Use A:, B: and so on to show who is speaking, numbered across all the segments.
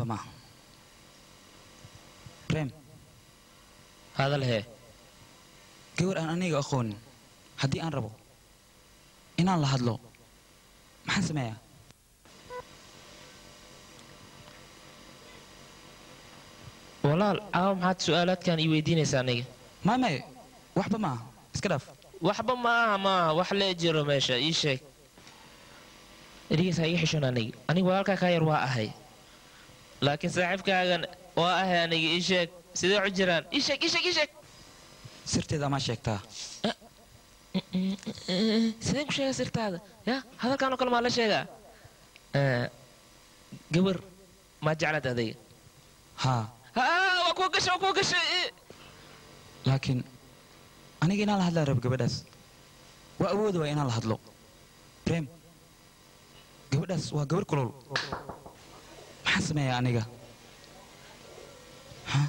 A: dhaqmaa reem
B: hadal hee
A: gabar aan aniga aqoonin haddii aan rabo inaan la hadlo maxaan sameeyaa
B: walaal caawa maxaad su'aalaadkan ii weydiinaysaa aniga
A: maay maye waxba maaha iska dhaaf
B: waxba maaha maaha wax lee jiro meesha ii sheeg erigiis ha iga xishon aniga aniga walaalkaa kaa yar waa ahay laakiin saaxiibkaagan waa ahay aniga ii sheeg sidee u jiraan ii sheeg ii sheeg ii sheeg
A: sirteeda amaa sheegtaa
B: sidee ku sheega sirtaada ya hadalkan oo kale maa la sheegaa Eh, gabar maa jeclaad adayga
A: haa
B: haa waa kuwa gashay waa kuwa gashay eh.
A: laakiin aniga inaan la hadlaa rabo gabadhaas waa awooda waa inaan la hadlo reem gabadhaas waa gabar kulol maxaan sameeyaa aniga Ha?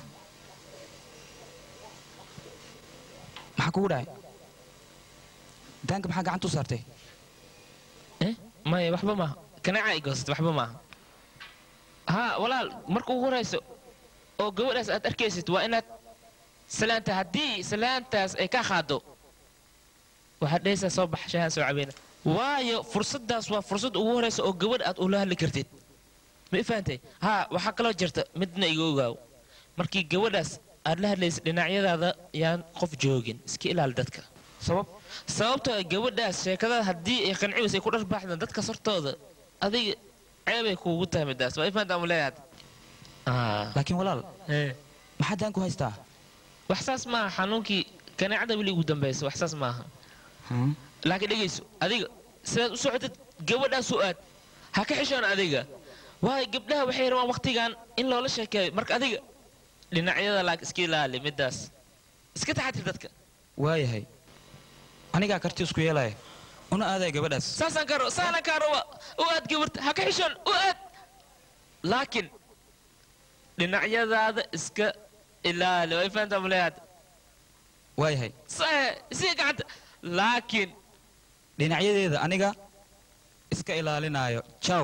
A: maxaa kugu dhacay daanka maxaa gacanta u saartay
B: Eh, maya waxba maaha kanaaca i goosatay waxba maaha haa walaal marka ugu horayso oo gabadhaas aad arkaysid waa inaad salaanta haddii salaantaas ay ka qaado waxaad dhehaysaa soo bax shahaan soo cabeyna waayo fursaddaas waa fursad ugu horaysa oo gabadh aad ula hadli kartid ma i fahantay haa waxaa kaloo jirta midna iga ogaaw markii gabadhaas aad la hadlaysid dhinacyadaada yaan qof joogin iska ilaali dadka
A: sabab
B: sababtoo ah gabadhaas sheekadada haddii ay qanciwaysa ay ku dharbaaxdaan dadka sortooda adiga ceebay kuugu tahay midaas waa ifanta amu leeyahay
A: laakiin walaal maxaa daan ku haystaa
B: wax saas maaha xanuunkii kaneecada weli ugu dambaysa wax saas maaha
A: Hmm?
B: laakiin dhegayso adiga sidaad u socotid gabadhaas u aad ha ka xishoon adiga waayo gabdhaha waxay rabaan waqtigan in loola sheekeeyo marka adiga dhinacyada laak iska ilaali midaas iska taxatir dadka
A: waayahay anigaa karti isku yeelaya una aadaya gabadhaas
B: saasaan kaa raba saanaan kaa raba u aad gabarta ha ka xishoon u aad laakiin dhinacyadaada iska ilaali way fahantaa muleeyaad
A: waayahay
B: sae isiga gacanta laakiin
A: dhinacyadeeda aniga iska ilaalinaayo jaw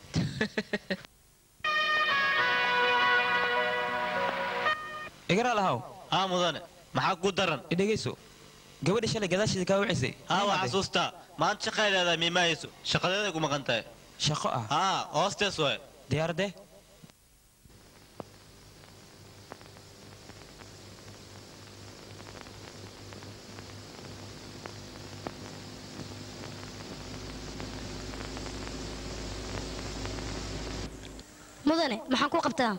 A: igaraa lahaw
C: haa mudane maxaa ku daran
A: idhegayso gabadha shalay gadaasheeda kaa wacisay
C: haa waa xasuustaa maanta shaqadeeda miimaayso shaqadeeday ku maqan tahay
A: shaqo ah
C: haa hoostees waay
A: diyaaradee
D: mudane maxaan ku qabtaa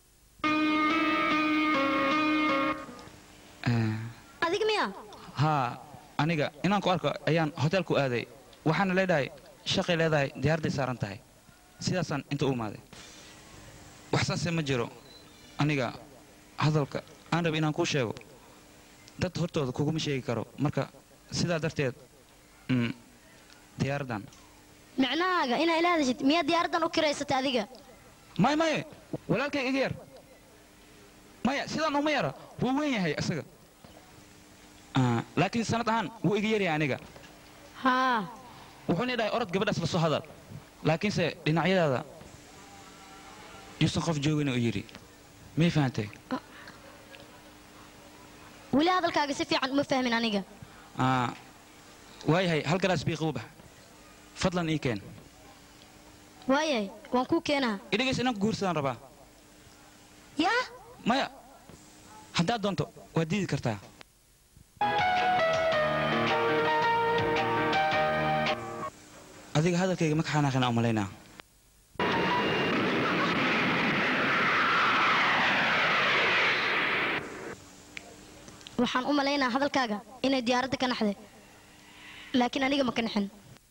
D: adiga miya
A: haa aniga inaan ku arko ayaan hoteelku aaday waxaana leedhahay shaqay leedahay diyaaradday saaran tahay sidaasaan inta u imaaday wax saase ma jiro aniga hadalka aan raba inaan kuu sheego dad hortooda kuguma sheegi karo marka sidaa darteed mm, diyaaraddan
D: micnahaaga inaa ila hadashid miyaa diyaaraddan u kiraysatay adiga
A: maya maye walaalkay iga yar maya sidaan uma yara wuu weyn yahay isaga Ah, laakiin sanad ahaan wuu iga yaryahay aniga
D: haa
A: wuxuuna idhahay orod gabadhaas la soo hadal laakiinse dhinacyadaada yuusan qof joogin oo yidhi may fahantay
D: weli hadalkaaga si fiican uma fahmin aniga
A: Ah, waayahay hal galaas bii qabow bax fadlan ii keen
D: waayahay waan kuu keenaa
A: idhigays inaan ku guursadaan rabaa
D: yaa
A: maya haddaad doonto waad diidi kartaa adiga hadalkayga ma ka xanaaqina umalaynaa
D: waxaan u malaynaa hadalkaaga inay diyaaradda ka naxday laakiin aniga ma ka naxin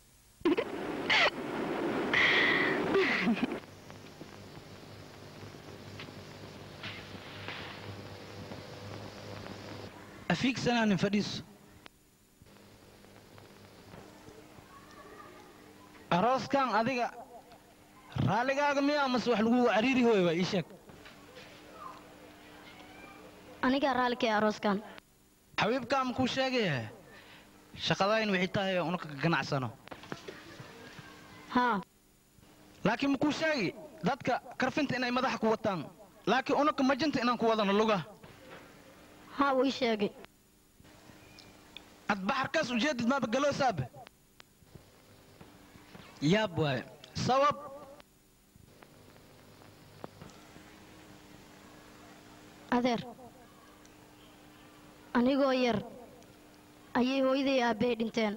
E: afiigsanaanin fadhiiso arooskan adiga raalligaaga miyaa mase wax lagu cariiri hooy waa ii sheeg
D: anigaa raalli ka ee arooskan
E: xabiibkaa ma kuu sheegaya shaqadayn wixii tahay unaka ganacsano
D: haa
E: laakiin ma kuu sheegi dadka karfinta inay madaxa ku wataan laakiin unaka majinta inaan ku wadano luga
D: haa wuu ii sheegay
E: ad baxarkaas ujeedid maaba galoosaaba yaab waaye sabab
D: adeer anigoo yar ayay hooyaday aabbahay dhinteen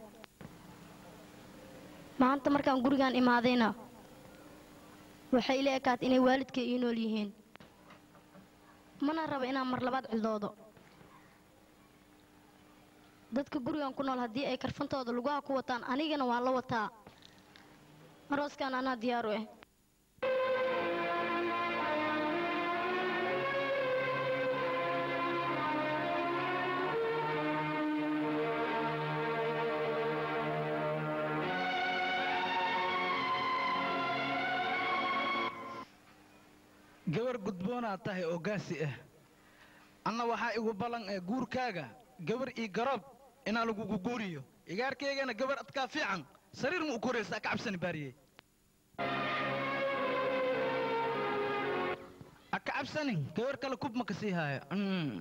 D: maanta markaan gurigaan imaadayna waxay ila ekaat inay waalidkay ii nool yihiin mana raba inaan mar labaad cildoodo dadka gurigan ku nool haddii ay karfantooda lugaha ku wataan anigana waan la wataa arooskan anaa diyaar u ah
E: gabar gudboonaad tahay oo gaasi ah anna waxaa igu ballan ee guurkaaga gabar ii garoob inaa lagugu guuriyo igaarkaygana gabar adkaa fiican sariir ma u koraysaa ka cabsani baariyey a ka cabsanin gabar kale kub ma ka sii haayo Mm.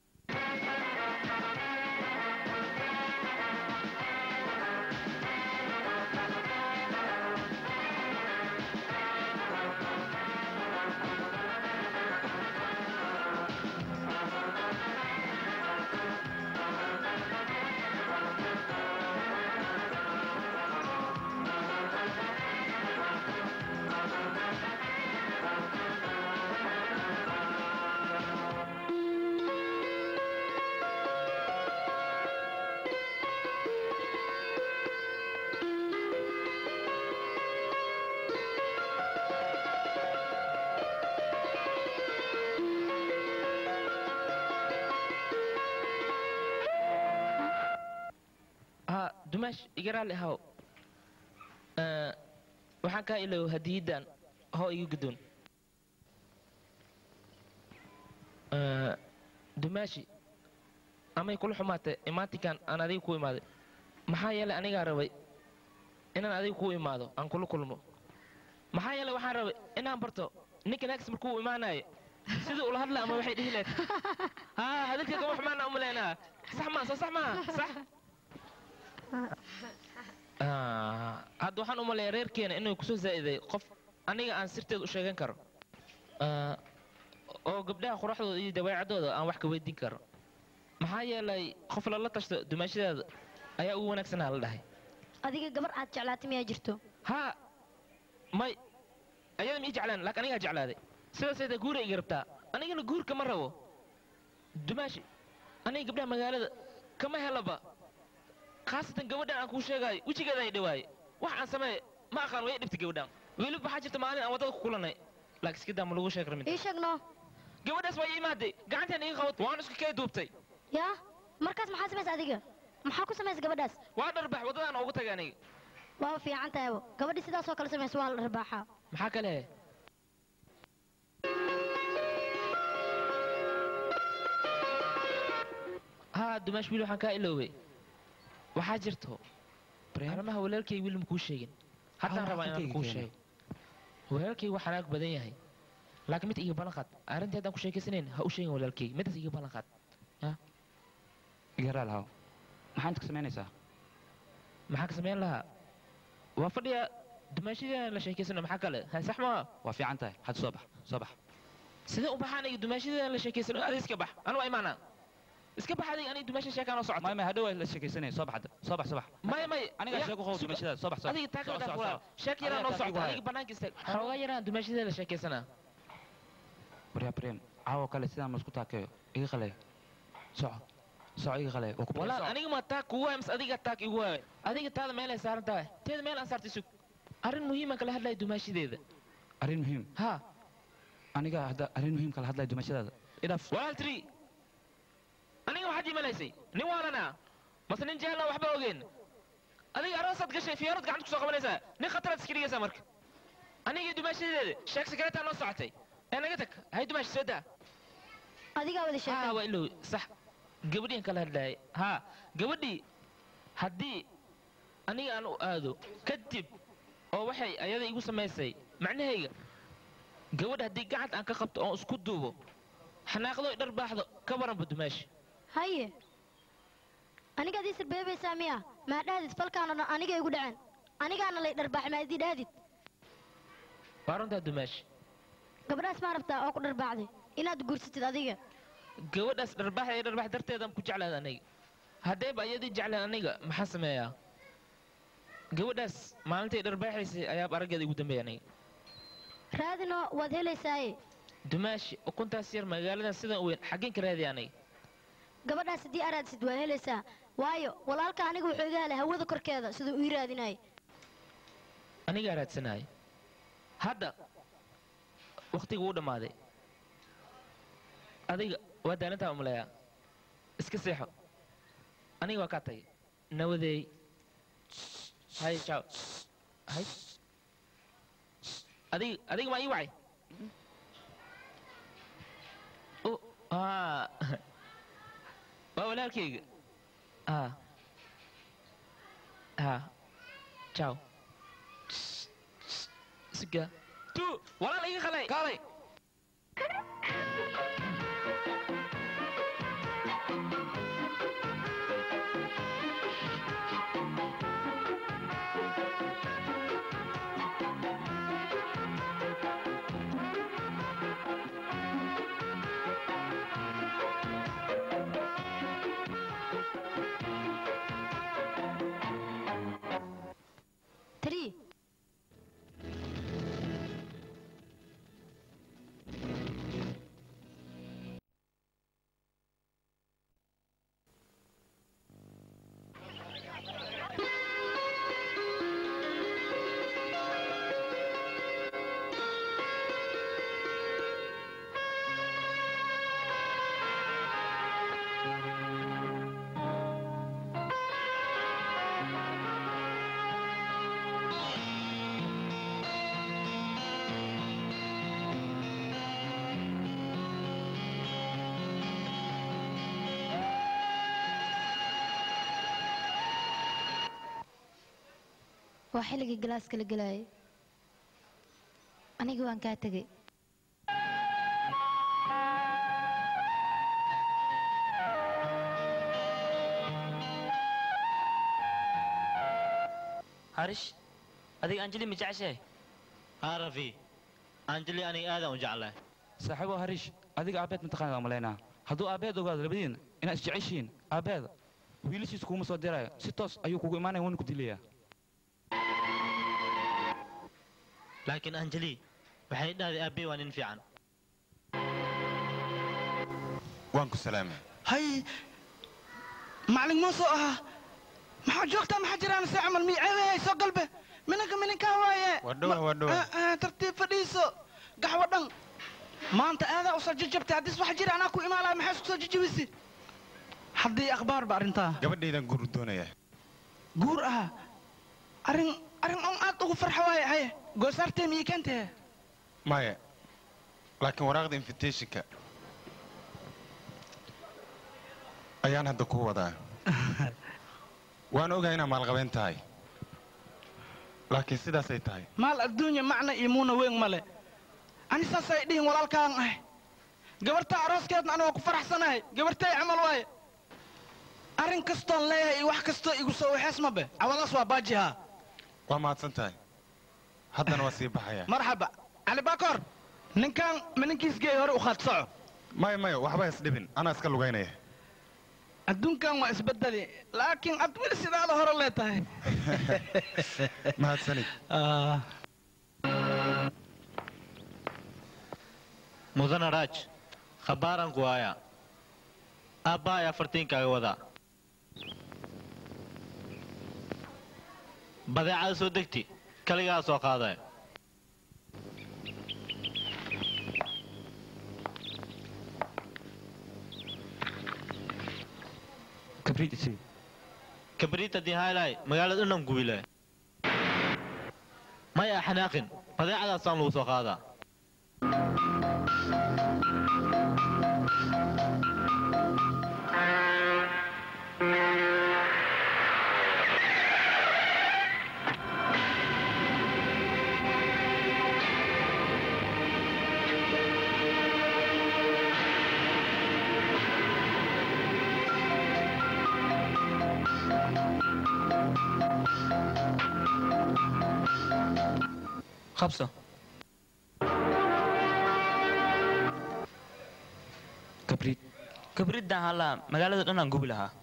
B: ها دماش iga raali ahaw Ee, waxaan kaa ilow hadiyadan hoo iga guddoon Ee, dumaashi amay kula xumaatay imaatinkan aan adiga ku imaaday maxaa yeelay anigaa rabay inaan adiga ku imaado aan kula kulmo maxaa yeelay waxaan rabay inaan barto ninka naagis markuu imaanayo sidii ula hadla ama waxay dhihi lahayd haa hadalkeega wax maana umaleynaa sax maa soo sax maa sax Ah, hadda waxaan u maleeyaa reerkeena inuu kusoo zaa'iday qof aniga aan sirteed u sheegan karo Ah, oo gabdhaha quraxdooda iyo dabeecadooda aan wax ka weydiin karo maxaa yeelay qof lala tashto dumaashadeeda ayaa ugu wanaagsanaa la dhahay
D: adiga gabar aad jeclaatay miyaa jirto
B: haa may ayada ma ii jeclaan laakiin anigaa jeclaaday sidaasayda guura iga rabtaa anigana guurka ma rabo dumaashi aniga gabdhaha magaalada kama helaba khaasatan gabadhan aan kuu sheegaayo wejigeeda ay dhawaaye wax aan sameeye ma aqaan way dhibtay gabadhan weliba waxaa jirta maalin aan waddada ku kulanay laakiin iska daa ma lagu sheeg ramin
D: ii sheegno
B: gabadhaas waa ii imaaday gacantaan iga qabatay waan isku kee duubtay
D: yaa markaas maxaa samaysa adiga maxaa ku samaysa gabadhaas
B: waa dharbax waddadaan ugu tagay aniga
D: waaba fiican tahaybo gabadhii sidaasoo kale samaysa waa la dharbaaxaa
B: maxaa kale haa dumaash wiil waxaan kaa iloobay waxaa jirto arrimaha walaalkay wiil makuu sheegin haddaan
A: Ah,
B: rabaa inaan
A: halkayga
B: kuu
A: keena.
B: sheego walaalkay waa xanaag badan yahay laakiin mid iga ballan qaad arrintii haddaan ku sheekaysanayn ha u sheegin walaalkay midaas iga ballan qaad
A: iga raali haw maxaa inta ka samaynaysaa
B: maxaa ka samayn lahaa waa fadhiya dumaashadii la sheekaysano maxaa kale ha sax maa
A: waa fiican tahay hadda soo bax soo bax
B: sidee u baxaan aniga dumaashadii la sheekaysano adiga iska bax anu waa imaanaa iska bax adiga aniga dumaasha sheekaan oo socota
A: may may hadhow waa la sheekaysanaya soo bax hadda soo bax soo bax
B: may may
A: anigaa
B: ya,
A: sheeko qow
B: suga.
A: dumashadaada soo bax soo bax.
B: adiga taa
A: Soo,
B: kala
A: soo,
B: fulaan
A: soo.
B: sheek yaraan
A: Adiga
B: oo
A: taas igu
B: socota
A: haya.
B: adiga banaanka istaag xoogaa yaraan dumaashadii la sheekaysanaa
A: waryaa brem caawo kale sidaan ma isku taakeeyo iga qalay soco soco iga qalay waa ku
B: walaal aniga ma taag kugu waaya mise adiga taag igu waaya adiga taada meel ay saaran tahay teeda meel aan saartay sug arrin muhiiman kala hadlaya dumaashadeeda
A: arrin muhiim
B: ha
A: aniga hadda arrin muhiim kala hadlaya dumashadaada idhaaf
B: walaal tiri aniga waxaad imalaysay nin waalana mase nin jahla waxba ogeen adiga aroosaad gashay fiyarood gacanta kusoo qabanaysaa nin khataraad iska dhigaysaa marka aniga dumaashadeeda sheeg sakareetaa noo socotay ee naga tag hay dumaashi soo daa
D: adigaa wada
B: haa
D: sheegtay
B: waa ilow sax gabadhiin kala hadlaayay haa gabadhii haddii aniga aan u aado kadib oo waxay ayada igu samaysay macnahayga gabadha haddii gacanta aan ka qabto oon isku duubo xanaaqdo dhar baaxdo ka waranba dumaasha
D: haye anigaad ii sirbeebaysaa miya maa dhahdid falkaan oo dhan aniga igu dhaceen anigaana lay dharbaaxay maa idii dhahdid
B: waa runtaa dumaasha
D: gabadhaas maa rabtaa oo ku dharbaaxday inaad guursatid adiga
B: gabadhaas dharbaax ee dharbaax darteedaan ku jeclaad aniga haddayba iyadii jeclaan aniga maxaa sameeyaa gabadhaas maalintay dharbaaxaysay ayaaba araggeeda igu dambeeya aniga
D: raadinoo waad helaysaaye
B: dumaashi ukuntaas yar magaaladan sidan u weyn xaggeen ka raadiya aniga
D: gabadhaas haddii araadsid waa helaysaa waayo walaalka aniga wuxuu iga helay hawada korkeeda siduu ii raadinayay
B: anigaa raadsanaayo hadda wakhtiga uu dhammaaday adiga waa daalintaa umaleeyaa iska seexo aniga waa kaa tagay nawadeey hay jaaw hay adiga adiga maa ii wacay Oh, ah. waa walaalkayga ah ah jaaw siga tu walaal iga qalay
A: kaalay
D: three waa xilligii galaaska la gelaayay aniga waan kaa tegey
C: harish adiga anjeli ma jeceshahay haa rafi anjeli aniga aadaan u jeclahay
A: saaxiibo hariish adiga aabbeed mataqaanad malaynaa hadduu aabbeed ogaado labadiina inaad isjeceshihiin aabbeeda wiilashiis kuuma soo diraayo si toos ayuu kugu imaanaya wuuna ku dilayaa
C: laakiin anjeli waxay dhahday aabbey waa nin fiican
F: waan ku salaamay
E: hay macalin muuse ahaa maxaa joogtaa maxaa jiraan se camal miiceeday soo galbe minanka mininkaa waaye
F: Waa dhowa,
E: Ma-
F: waa dhowa.
E: Ah, ah, tartiib fadhiiso gaxwo dhan maanta aadaa usoo jajabtay haddis wax jira anaa ku imaanaya maxaa isku soo jajabisi haddii akhbaar ba arrintaa
F: gabadhaydan guur doonaya
E: guur ah arrin arrin on aad ugu farxa waaye haye goosaartee miyii keentee
F: maya laakiin waraaqda invitationka ayaan hadda ku wadaa waan ogahay inaad maalqabeen tahay laakiin sidaasay tahay
E: maal adduunya macna iyo muuna weyn male ani saasay dhihin walaalkaan ah gabartaa arooskeedna aniga ku faraxsanahay gabartay camal waaye arrin kastoon leeyahay iyo wax kastoo igu soo waxees mabe cawadaas waa baajihaa
F: waa mahadsan tahay haddana waa sii baxaya
E: marxaba cali baakor ninkan ma ninkiis geey hore u khaad soco
F: maya maya waxba isdhibin anaa iska lugaynaya
E: adduunkan waa isbedeli laakiin ad weli sidaada hore lee tahay
F: mahadsanid
C: mudana raaj khabaaranku waaya aabba ayaa fartiinkaaga wadaa badeecada soo degti kaligaa soo qaadaya
A: kabriid isii
C: kabriita dihaylay magaalada dhannan gubile maya xanaaqin badeecadaasaan lagu soo qaadaa qabso
A: kabriid
C: kabriddan hallaa magaalada dhan aan gubi lahaa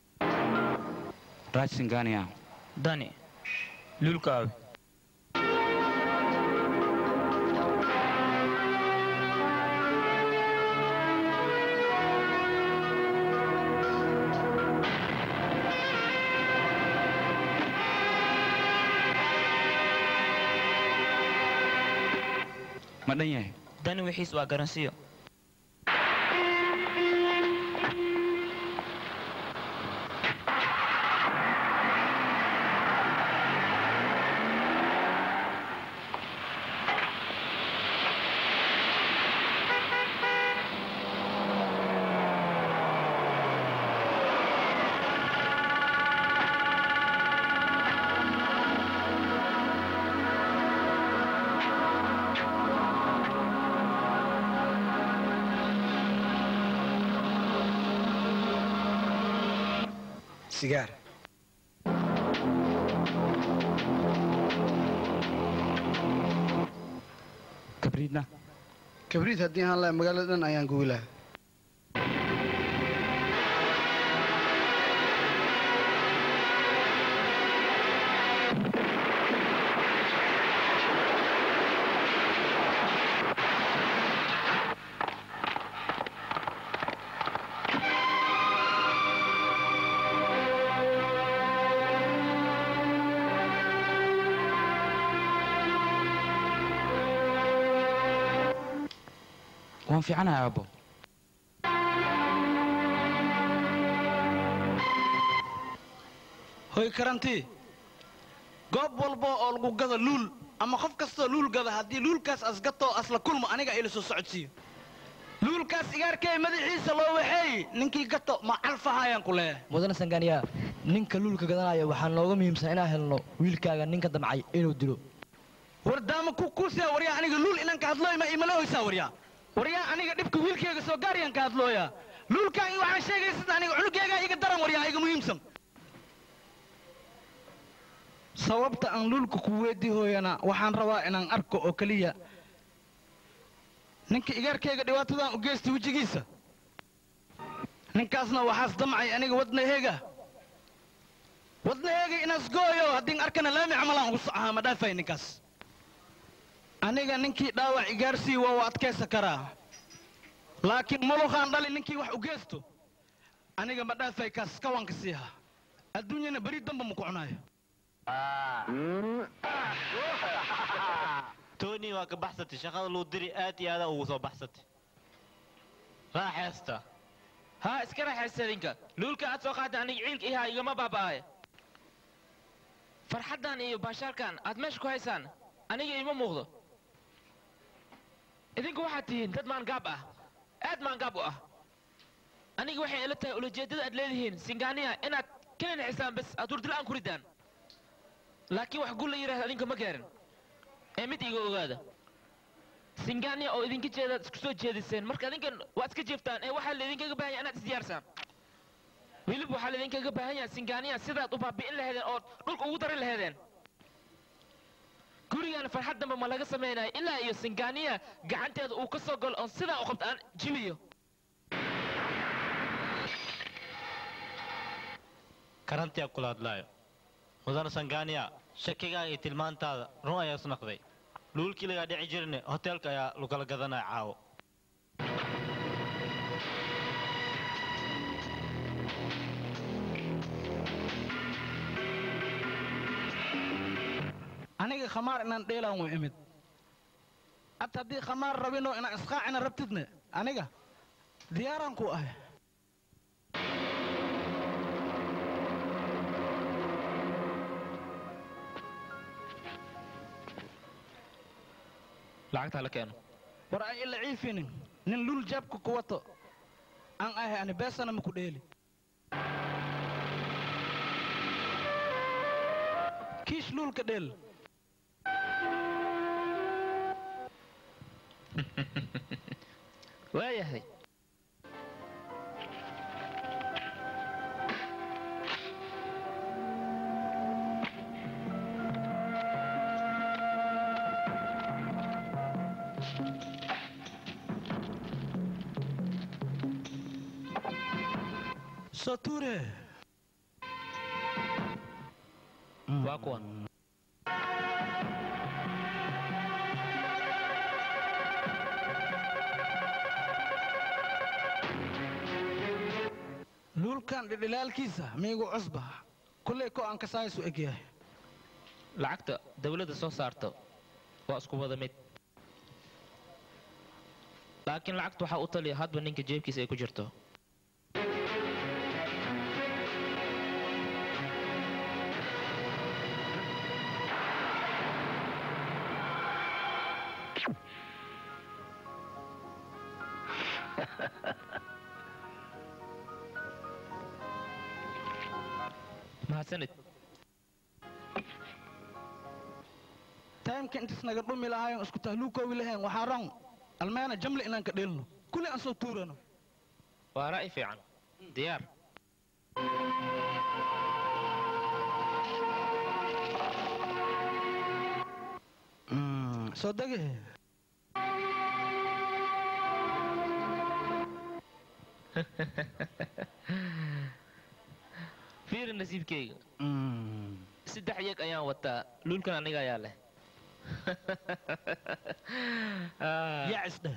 A: raaj singania
C: dani luulkaawi
A: ma dhan yahay
C: dani wixiis waa garansiyo
E: sigaar
A: kabriidna
G: kabriid haddii aan lahay magaalada dhan ayaan gubi lahaa
A: waan fiicanahay aabbo
E: hoy karantii goob walba oo lagu gado luul ama qof kastoo luul gada haddii luulkaas asgatoo asla kulmo aniga ila soo socodsiiyo luulkaas igaarkee madaxiisa loo waxeey ninkii gato ma calfahayaan ku leeyahay
H: mudane sangaaniya ninka luulka gadanaya waxaa nooga muhiimsan inaan helno wiilkaaga ninka damcay inuu dilo
E: wardaama ku kuusiya waryaa aniga luul inaan ka hadlooy ma imala hoysaa waryaa waryaa aniga dhibka wiilkayga soo gaariyaan ka hadlooyaa luulkaan waxaan sheegaya sida aniga cunugaygaa iga daran waryaa iga muhiimsan sababta aan luulka ku weydii hooyana waxaan rabaa inaan arko oo keliya ninka igaarkayga dhibaatadan u geystay wejigiisa ninkaasna waxaas damcay aniga wadnaheega wadnaheega inaas gooyo haddii arkana laami camalaan ugu socahaa ma dhaafay ninkaas aniga ninkii dhaawac igaarsii waa u adkaysa karaa laakiin muluqaan dhali ninkii wax u geysto aniga ma dhaafay kaas kawanka siiha adduunyana beri damba ma ku cunaayo
C: tony waa ka baxsatay shaqada luu diri aad iyo aada ugu soo baxsatay raaxeesta
B: haa iska raaxaysta idinka luulka aad soo qaadda aniga ciilka ihaa igama baaba'aaya farxaddan iyo baashaalkan aad meesha ku haysaan aniga ima muuqdo idinku waxaad tihiin dad maangaab ah aad maangaab u ah aniga waxay ila tahay ulajeeddada aad leedihiin singaaniya inaad ka ninaxisaan bes aad hurdila'aan ku ridaan laakiin wax gul la yidhahda adinka ma gaarin ee mid iga ogaada singaaniya oo idinka jeedaad isku soo jeediseen marka adinkan waad iska jeeftaan ee waxaa laydinkaga baahan yahay inaad isdiyaarsaan weliba waxaa laydinkaga baahan yahay singaaniya sidaad u baabi'in laheedeen ood dhulka ugu darin laheedeen gurigan farxad dambe ma laga samaynayo ilaa iyo singaaniya gacanteeda uu ka soo galo oon sidaa u qabto aan jibiyo
C: karantiyaa kula hadlaayo mudane sangaaniya shakigaaga iyo tilmaantaada run ayaa isnaqday luulkii lagaa dhici jirne hoteelka ayaa lagala gadanaya caawo
E: aniga khamaar inaan dheelaan way imid ad haddii khamaar rabino inaan isqaacina rabtidne aniga diyaaraan ku ahay
B: lacagtaa la keeno
E: war ay ila ciifinin nin lul jaabka ku wato aan ahay ani beesana ma ku dheeli kiish luulka dheel
B: waayahay
E: soo tuure
B: waa kuwan
E: luulkan dhidhilaalkiisa miigu cusba kulley ko aan kasaayisu eg yahay
B: lacagta dawladda soo saarto waa isku wada mid laakiin lacagta waxaa u taliya hadba ninka jeebkiisa ay ku jirto mahadsanid
E: taymka intas naga dhumi lahaayon isku tahluukoowi lahayn waxaa ron almeena jamle inaan ka dheelno kulli aan soo tuurano
B: waa ra'yi fiican diyaar
E: soo dege
B: fiiri nasiibkayga saddex yeg ayaan wataa luulkan aniga ayaa leh
E: yaa isdheh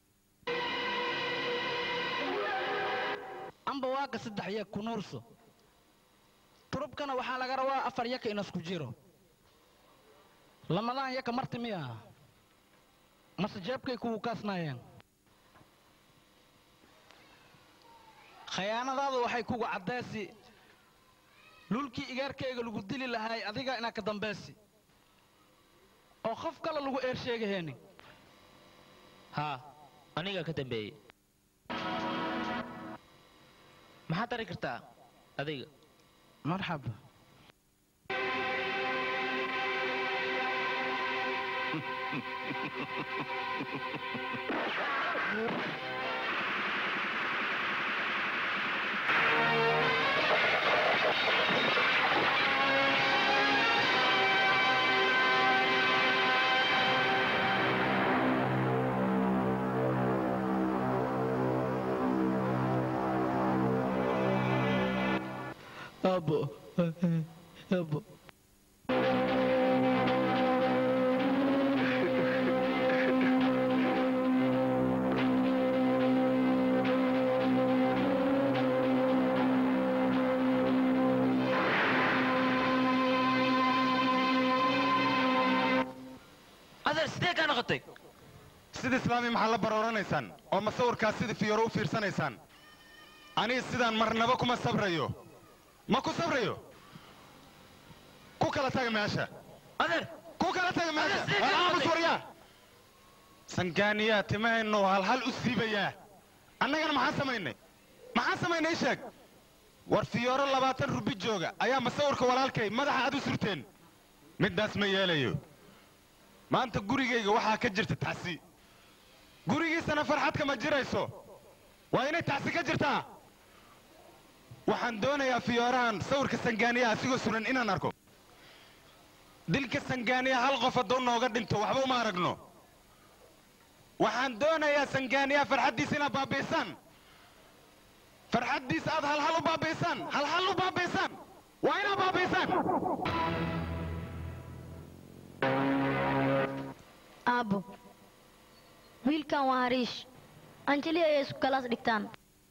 E: amba waaga saddex yeg ku nuurso turubkana waxaa laga rabaa afar yaka inasku jiro lamadaan yaka marti miya mase jeebkay kuwu kaasnaayeen khayaanadaadu waxay kugu caddeesi lulkii igaarkayga lagu dili lahaay adiga inaa ka dambaysi oo qof kale lagu eer sheegaheenin
B: haa anigaa ka dambeeyey maxaad dari kartaa adiga
E: marxaba
H: Abo. Abo.
B: adeer sidee kaa noqotay
F: sida islaami maxaa la barooranaysaan oo masawirkaas sida fiyoro u fiirsanaysaan aniga sidaan marnaba kuma sabrayo ma ku sabrayo ku kala taga meesha
B: adeer
F: ku kala taga meesha
B: Adeer, sidee ka
F: Walaal
B: noqotay?
F: muswaryaa sangaaniyaa timahaynu halhal u siibayaa annagana maxaan samaynay maxaan samaynay ii sheeg war fiyooro labaatan rubi jooga ayaa masawirka walaalkay madaxa aad u surteen middaas ma yeelayo maanta gurigayga waxaa ka jirta tacsi gurigiisana farxad kama jirayso waa inay tacsi ka jirtaa waxaan doonayaa fiyoorahan sawirka sangaaniya asigoo suran inaan arko dilka sangaaniya hal qof hadduu nooga dhinto waxba uma aragno waxaan doonayaa sangaaniya farxaddiisa inaad baabaysaan farxaddiisa aad halhal u baabaysaan halhal u baabaysaan waa inaad baabaysaan
D: aabbo wiilkan waa hariish anjeli ayay isku kalaas dhigtaan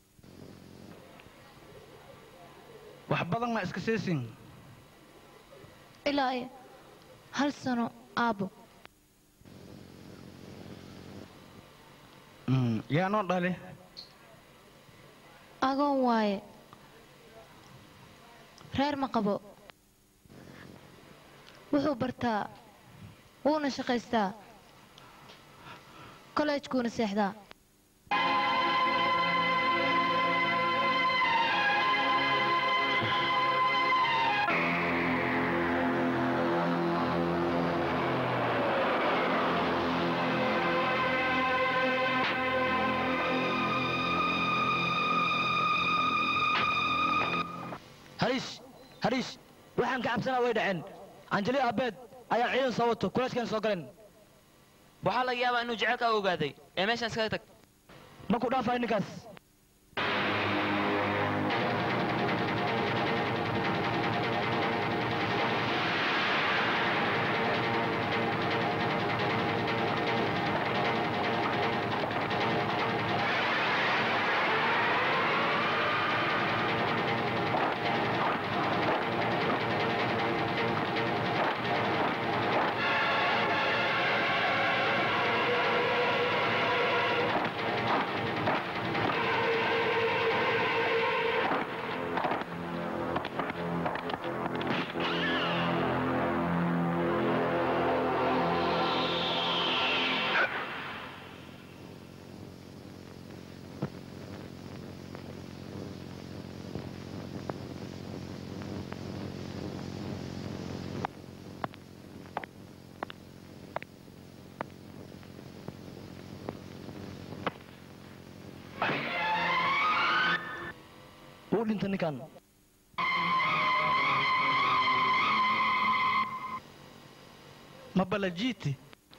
E: wax badan ma iska seesin
I: ilaa iyo hal sano aabbo
E: yaa noo dhali
I: agoon waaye reer ma qabo wuxuu bartaa wuuna shaqaystaa kollejkuuna seexdaa
H: hariish hariish waxaan ka cabsanaa way dhaceen anjeli aabeed ayaa ciidan soo wato kuleejkan soo galeen
B: waxaa laga yaabaa inuu jecelkaa ogaaday ee meeshaan iskaga tag
H: ma ku dhaafay ninkaas u dhintay ninkan
E: ma balajiiti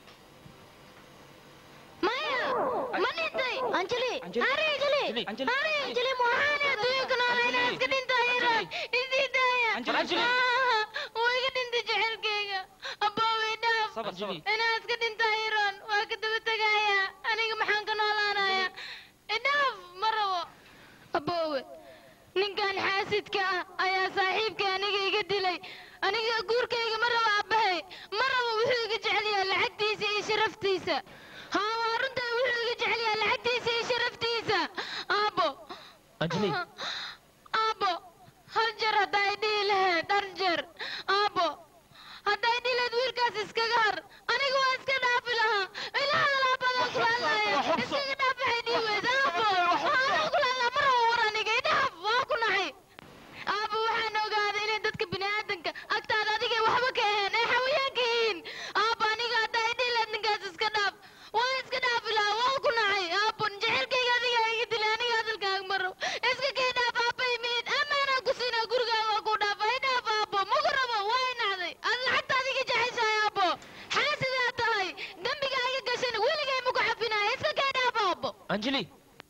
D: maya ma dhintay anjali hari anjali hari anjali maxaana adduunka noolayna iska dhintay iran isii daaya waa iga dhintay jecelkayga abbaawey dhaaf inaa iska dhintay iran waa ka daba tegaya aniga maxaan ka noolaanaya idhaaf ma rabo abbaawe ninkan xaasidka ah ayaa saaxiibkay aniga iga dilay aniga guurkayga ma rabo abbahay ma rabo wuxuu iga jecel yahay lacagtiisa iyo sharaftiisa haa waa runta wuxuu iga jecel yahay lacagtiisa iyo sharaftiisa aabbo
B: anjali
D: aabbo hal jeer hadday dhihi lahayd hal jeer aabbo hadday dhihi lahayd wiilkaas iskaga har aniga waa iska dhaafi lahaa ilaha alaabadan kulaalaya iskaga dhaaf waxay dhihi weyd aabbo waxaan kulaalaa ma rabo war aniga idhaaf waa ku naxay aabbo waxaan ogaaday inay dadka bini'aadanka agtaada adigay waxba ka aheen ay xawayaanka yihiin aabbo aniga hadday dhihi lahayd ninkaas iska dhaaf waa iska dhaafi lahaa waa ku naxay aabbo jecelkayga adiga iga dilay aniga hadalkaaga ma rabo iska kay dhaaf aabba imid amaanaa ku siinaa gurigaaga waa ku dhaaf ay dhaaf aabbo maku rabo waa i nacday ad lacagta adiga jeceshahay aabbo xaasidaa tahay dembiga iga gashan weligay maku cafinaya iska kay dhaaf aabbo
B: anjali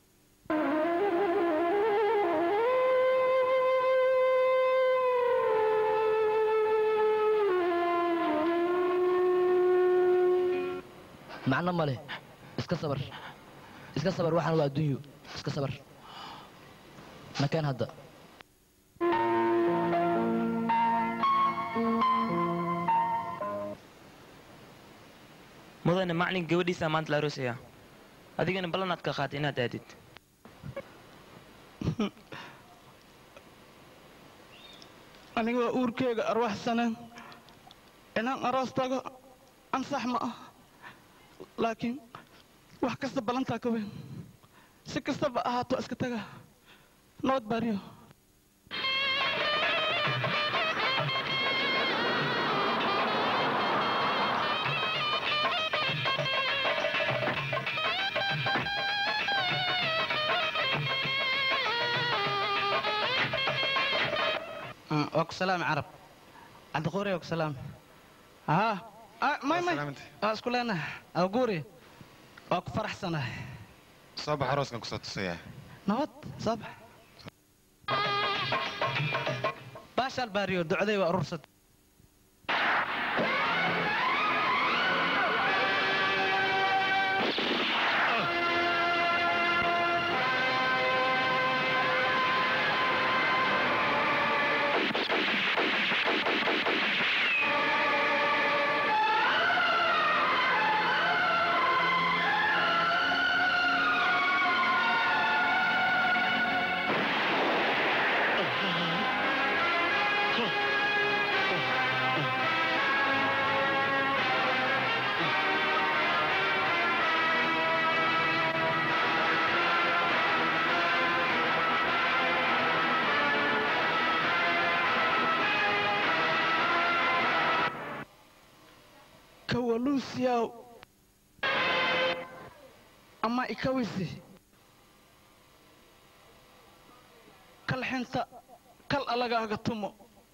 H: macno ma leh iska sabar iska sabar waxaan waa adduunyo iska sabar nakeen hadda
B: mudane maclin gabadhiisaa maanta la aroosaya adigana ballanaad ka qaatay inaad aadid
E: aniga waa uurkeyga arwaxsaneen inaan aroos tago ansax ma ah laakiin wax kasta ballantaa ka weyn si kastaba ahaato iska taga nabad baariyo waa ku salaam carab cabdiquuri waa ku salaam haa may may waa isku leenahay awguuri waa ku faraxsanahay
F: soo bax arooskan kusoo tusaya
E: nabad soo bax baashaal baariyo ducday waa urursad kawaluusiyaw ama ikawisi kalxinta kal alagaaga tumo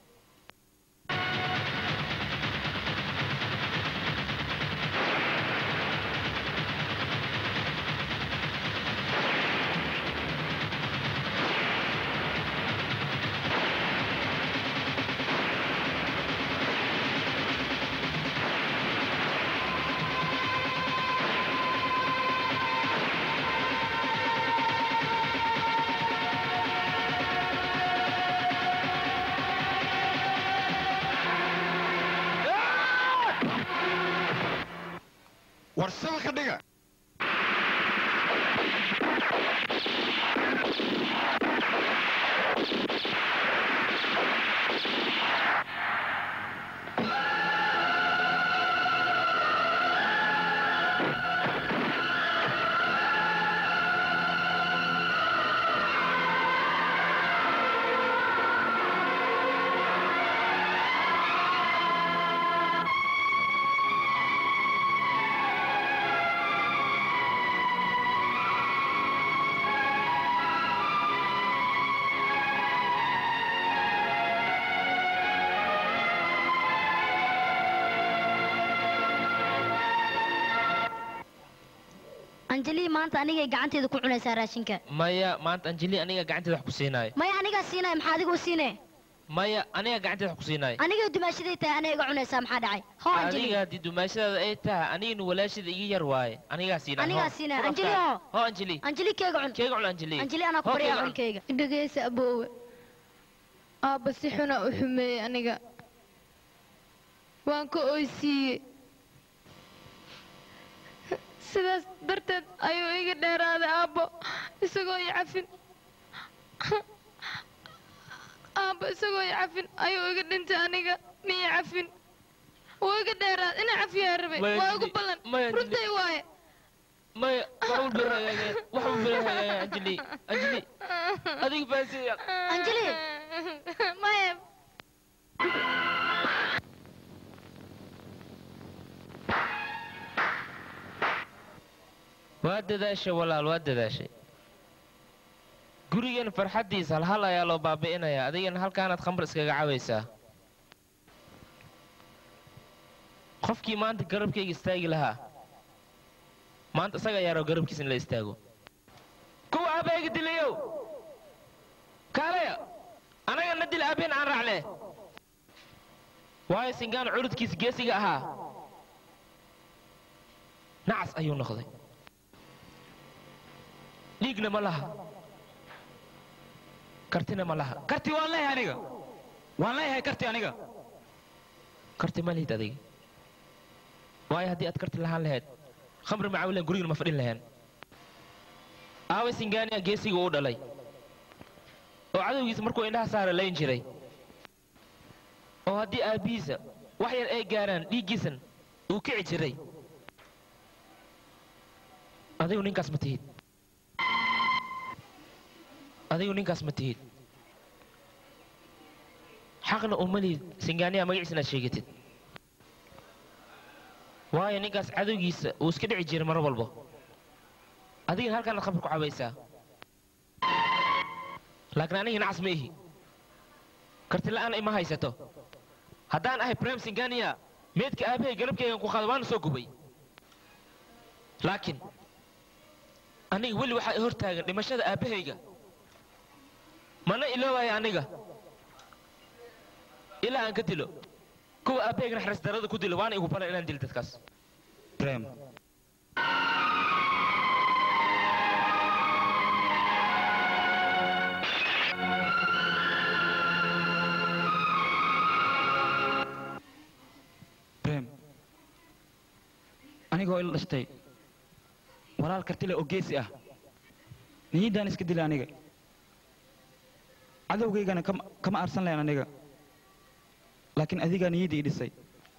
F: war shabaka dhiga
J: anjeli maanta anigay gacanteeda ku cunaysaa raashinka
B: maya maanta anjeli aniga gacanteeda wax ku siinaayo
J: maya anigaa siinaya maxaa adigu siine
B: maya aniga gacanteeda wax ku siinaayo
J: anigay dumaashaday tahay aniga iga cunaysaa maxaa dhacay hoo anjeli
B: aniga haddii dumaashadaada ay tahay anigana walaashada iga yar waaye anigaa siinaayo
J: anigaa siinaya anjeli hoo
B: hoo anjeli
J: anjeli keega cun
B: keega cun anjeli
J: anjeli anaa ku
B: Hoo,
J: baryaa
B: keega cun.
J: cunkeyga
D: dhegaysa aboowe aabba si xuna u xumeeyey aniga waan ka oysiiyey sidaas darteed ayuu iga dheeraaday aabbo isagoo i cafin aabbo isagoo i cafin ayuu iga dhintay aniga miya cafin wuu iga dheeraaday ina cafiyaa rabay
B: Maya,
D: waa igu
B: Anjeli,
D: ballan
B: Maya, Anjeli.
D: runtay waaye
B: maya wax walba hagaageen wax walba hagaageen anjeli anjeli adiga baasiya
J: anjeli
D: maya
B: waa dadaashay walaal waa dadaashay gurigan farxaddiisa halhal ayaa loo baabi'inayaa adigana halkaanaad khambar iskaga cabaysaa qofkii maanta garabkayga istaagi lahaa maanta isaga ayaa rabo garabkiisa in la istaago kuwa aabbayga dilayow kaalaya anaga na dil aabbeen aan raacne waayo singaan curudkiisa geesiga ahaa nacas ayuu noqday dhiigna ma laha kartina ma laha
A: karti waan leeyahay aniga waan leeyahay karti aniga
B: karti ma lihid adiga waayo haddii aad karti lahaan lahayd khamri macaawilan gurigana ma fadhin laheen aaway singaaniya geesiga uu dhalay oo cadowgiisa markuu indhaha saara layn jiray oo haddii aabbihiisa wax yar ay gaaraan dhiiggiisan uu kici jiray adigu ninkaas ma tihid adigu ninkaas ma tihid xaqna uma lihid singaaniya magaciisa inaad sheegatid waayo ninkaas cadowgiisa uu iska dhici jiray mar walbo adigana halkaanaad khamri ku cabaysaa laakiin anigii nacas ma ihi karti la'aan ima haysato haddaan ahay brem singania meedka aabahay garabkaygan ku qaada waana soo gubay laakiin aniga weli waxaa i hortaagan dhimashada aabbahayga mana iloobaya aniga ilaa aan ka dilo kuwa aabbahayga naxariis darada ku dilo waana igu balan inaan dilo dadkaas
A: brem brem anigoo ila dhashtay walaal kartile oo geesi ah niyiddaan iska dila aniga cadowgaygana kama kama aarsan lahayn aniga laakiin adigaa niyaddii i dhisay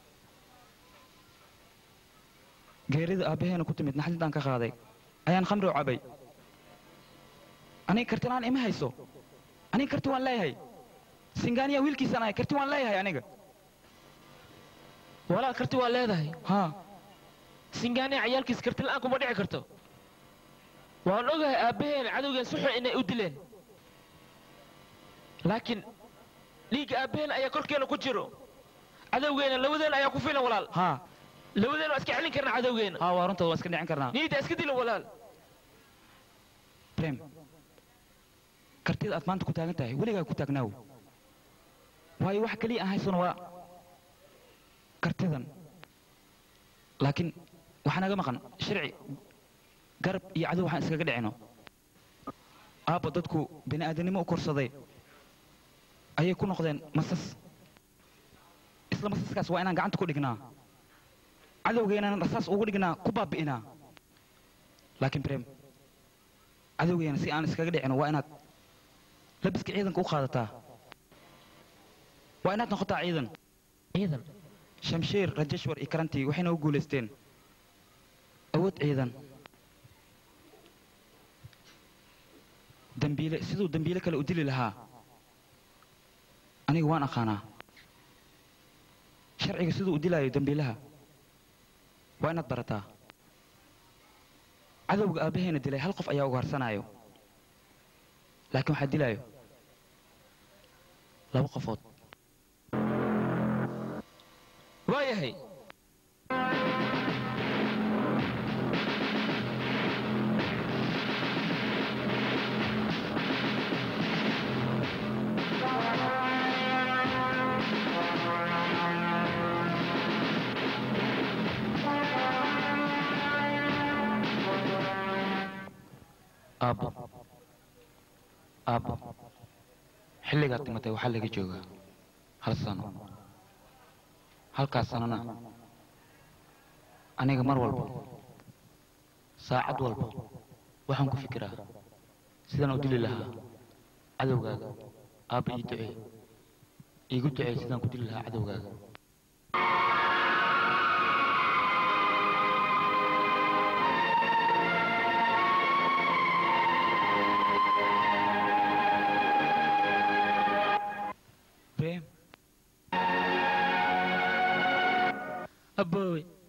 A: geerida aabbaheena ku timid naxdintaan ka qaaday ayaan khamri u cabay aniga kartilaan ima hayso aniga karti waan leeyahay singaaniya wiilkiisaan ahay karti waan leeyahay aniga
B: walaal karti waa leedahay
A: haa
B: singaaniya cayaalkiis karti la'aan kuma dhici karto waan ogahay aabbaheena cadowgeen si xun inay u dileen laakiin dhiigga aabbaheena ayaa korkeena ku jiro cadowgeena labadeena ayaa ku filan walaal
A: haa
B: labadeena waa iska celin karnaa cadowgeena
A: haa waa runtood waa iska dhicin karnaa
B: niyadda iska dilo walaal
A: brem kartida aad maanta ku taagan tahay weligaa ku taagnaaw waayo wax keliya aan haysano waa kartidan laakiin waxaa naga maqan sharci garab iyo cadow waxaan iskaga dhicino aabba dadku bini aadamnimo u korsaday ayay ku noqdeen masas isla masaskaas waa inaan gacanta ku dhignaa cadowgeenana rasaas ugu dhignaa ku baabi'inaa laakiin brem cadowgeena si aan iskaga dhicino waa inaad labiska ciidanka u qaadataa waa inaad noqotaa ciidan
B: ciidan
A: shamshiir rajeshwar iyo karantii waxayna u guulaysteen awood ciidan dambiile siduu dambiile kale u dili lahaa aniga waan aqaanaa sharciga siduu u dilaayo dambiilaha waa inaad barataa cadowga aabbaheena dilay hal qof ayaa ugaarsanaayo laakiin waxaa dilaayo laba qofood
B: waayahay
A: aabbo aabbo xilligaad dhimatay waxaa laga joogaa hal sano halkaas sanona aniga mar walba saacad walba waxaan ku fikiraa sidaan u dili lahaa cadowgaaga aabba ii ducee iigu ducee sidaan ku dili lahaa cadowgaaga
B: aboowe